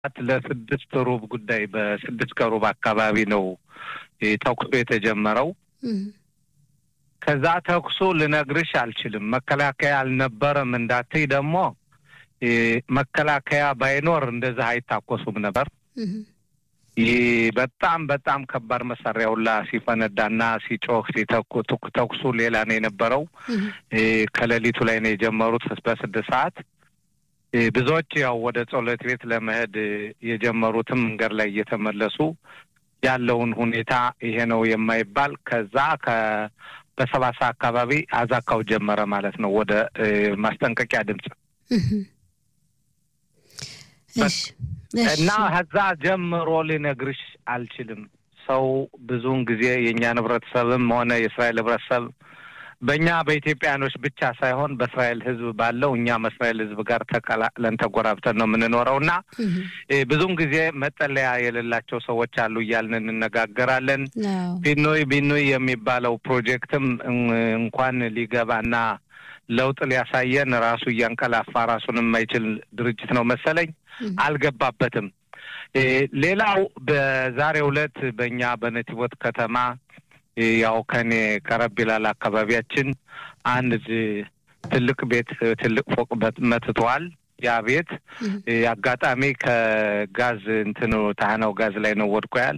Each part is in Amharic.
ለስድስት ሩብ ጉዳይ በስድስት ከሩብ አካባቢ ነው ተኩሱ የተጀመረው። ከዛ ተኩሱ ልነግርሽ አልችልም። መከላከያ አልነበረም እንዳትይ ደግሞ መከላከያ ባይኖር እንደዚህ አይታኮሱም ነበር። ይህ በጣም በጣም ከባድ መሳሪያ ሁላ ሲፈነዳና ሲጮህ ተኩሱ ሌላ ነው የነበረው። ከሌሊቱ ላይ ነው የጀመሩት በስድስት ሰዓት ብዙዎች ያው ወደ ጸሎት ቤት ለመሄድ የጀመሩትም መንገድ ላይ እየተመለሱ ያለውን ሁኔታ ይሄ ነው የማይባል ከዛ በሰባት ሰዓት አካባቢ አዛካው ጀመረ ማለት ነው ወደ ማስጠንቀቂያ ድምፅ እና ከዛ ጀምሮ ልነግርሽ አልችልም። ሰው ብዙውን ጊዜ የእኛን ህብረተሰብም ሆነ የእስራኤል ህብረተሰብ በእኛ በኢትዮጵያኖች ብቻ ሳይሆን በእስራኤል ህዝብ ባለው እኛም እስራኤል ህዝብ ጋር ተቀላቅለን ተጎራብተን ነው የምንኖረው እና ብዙውን ጊዜ መጠለያ የሌላቸው ሰዎች አሉ እያልን እንነጋገራለን። ቢኖይ ቢኖይ የሚባለው ፕሮጀክትም እንኳን ሊገባና ለውጥ ሊያሳየን ራሱ እያንቀላፋ ራሱን የማይችል ድርጅት ነው መሰለኝ አልገባበትም። ሌላው በዛሬው ዕለት በእኛ በነቲቦት ከተማ ያው ከኔ ቀረብ ይላል አካባቢያችን አንድ ትልቅ ቤት ትልቅ ፎቅ መትተዋል። ያ ቤት አጋጣሚ ከጋዝ እንትኑ ታህናው ጋዝ ላይ ነው ወድቆ ያል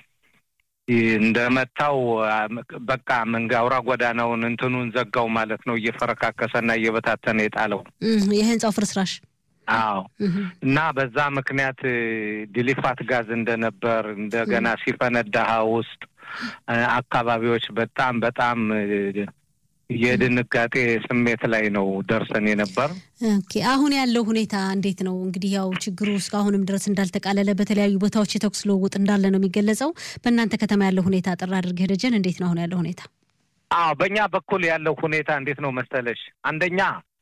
እንደመታው በቃ መንጋ አውራ ጎዳናውን እንትኑን ዘጋው ማለት ነው። እየፈረካከሰና እየበታተነ የጣለው የህንጻው ፍርስራሽ። አዎ እና በዛ ምክንያት ዲሊፋት ጋዝ እንደነበር እንደገና ሲፈነዳ ውስጥ አካባቢዎች በጣም በጣም የድንጋጤ ስሜት ላይ ነው ደርሰን የነበር። ኦኬ አሁን ያለው ሁኔታ እንዴት ነው? እንግዲህ ያው ችግሩ እስካሁንም ድረስ እንዳልተቃለለ በተለያዩ ቦታዎች የተኩስ ልውውጥ እንዳለ ነው የሚገለጸው። በእናንተ ከተማ ያለው ሁኔታ አጠር አድርገህ ደጀን፣ እንዴት ነው አሁን ያለው ሁኔታ? አዎ በእኛ በኩል ያለው ሁኔታ እንዴት ነው መሰለሽ፣ አንደኛ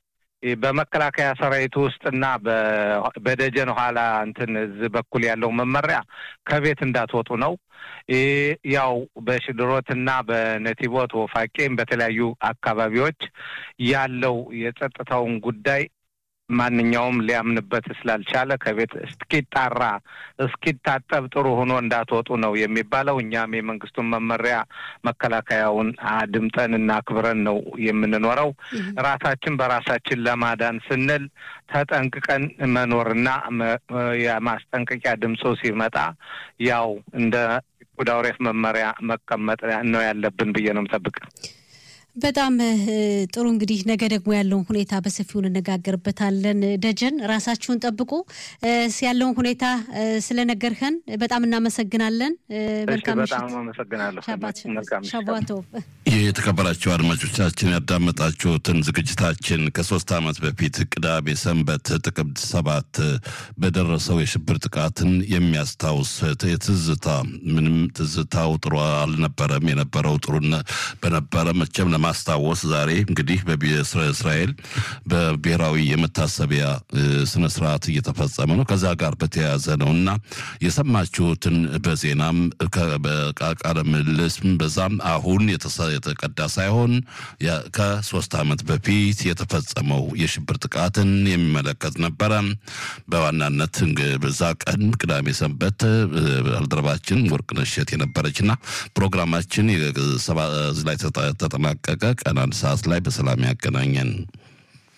በመከላከያ ሰራዊት ውስጥና በደጀን ኋላ እንትን እዚህ በኩል ያለው መመሪያ ከቤት እንዳትወጡ ነው። ያው በሽድሮትና በነቲቦት ወፋቄም በተለያዩ አካባቢዎች ያለው የጸጥታውን ጉዳይ ማንኛውም ሊያምንበት ስላልቻለ ከቤት እስኪጣራ እስኪታጠብ ጥሩ ሆኖ እንዳትወጡ ነው የሚባለው። እኛም የመንግስቱን መመሪያ መከላከያውን አድምጠን እና አክብረን ነው የምንኖረው። ራሳችን በራሳችን ለማዳን ስንል ተጠንቅቀን መኖርና የማስጠንቀቂያ ድምፁ ሲመጣ ያው እንደ ጉዳውሬፍ መመሪያ መቀመጥ ነው ያለብን ብዬ ነው የምጠብቅ። በጣም ጥሩ እንግዲህ ነገ ደግሞ ያለውን ሁኔታ በሰፊው እንነጋገርበታለን። ደጀን ራሳችሁን ጠብቁ። ያለውን ሁኔታ ስለነገርኸን በጣም እናመሰግናለን። መልካም በጣም አመሰግናለሁ። ሻቧቶ የተከበራቸው አድማጮቻችን ያዳመጣችሁትን ዝግጅታችን ከሶስት ዓመት በፊት ቅዳሜ ሰንበት ጥቅምት ሰባት በደረሰው የሽብር ጥቃትን የሚያስታውስ የትዝታ ምንም ትዝታው ጥሩ አልነበረም። የነበረው ጥሩ በነበረ መቼም ለማስታወስ ዛሬ እንግዲህ በእስራኤል በብሔራዊ የመታሰቢያ ስነ ስርዓት እየተፈጸመ ነው። ከዛ ጋር በተያያዘ ነው እና የሰማችሁትን በዜናም በቃለ ምልልስም በዛም አሁን የተቀዳ ሳይሆን ከሶስት ዓመት በፊት የተፈጸመው የሽብር ጥቃትን የሚመለከት ነበረ። በዋናነት በዛ ቀን ቅዳሜ ሰንበት ባልደረባችን ወርቅነሽ እሸት የነበረችና ፕሮግራማችን ላይ ተጠናቀቀ። ቀን አንድ ሰዓት ላይ በሰላም ያገናኘን።